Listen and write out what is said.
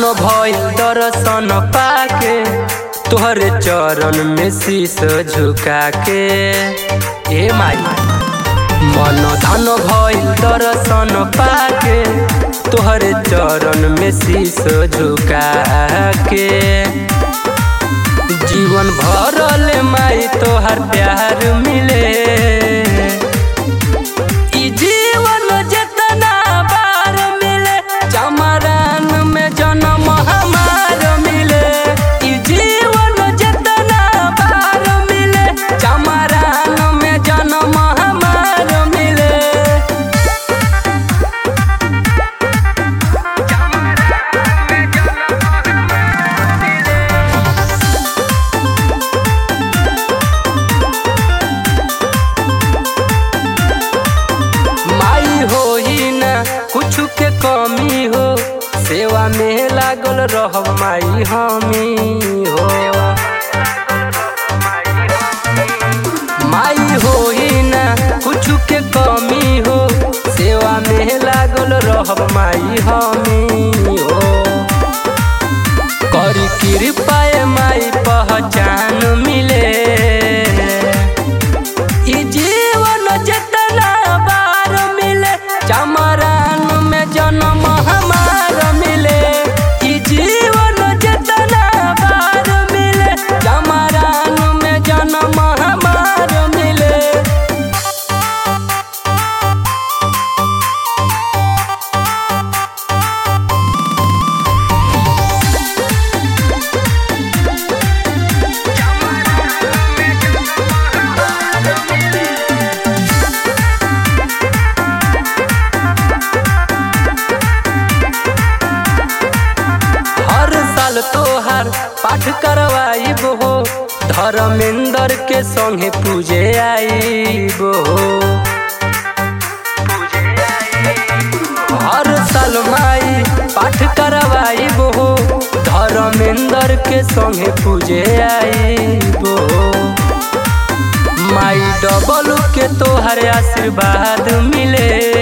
भइल दर्शन पाके तोहरे चरण में शीश झुका के ए माई मन धन भइल दर्शन पाके तोहरे चरण में शीश झुका के जीवन भरल माई तोहर प्यार मिले ई जीवन जितना बार मिले चमरान में जन्म हमार मिले ई जीवन जितना बार मिले चमरान में जन्म हमार मिले माई हो ही ना कुछ के कमी हो सेवा में लागल रह माई हमी हो माई हो ही ना कुछ के कमी हो सेवा में लागल रह माई हमी हो करी कृपा माई पहचान मिले ई जीवन जितना बार मिले चमरान में जन्म हमार मिले ई जीवन जितना बार मिले चमरान में जन्म हमार मिले हर साल तोहार पाठ करवाइब हो धर्मेंद्र के संगे पूजे आइब हो हर साल माई पाठ करवाइब हो धर्मेंद्र के संगे पूजे आइब हो माई डबल के तोहर आशीर्वाद मिले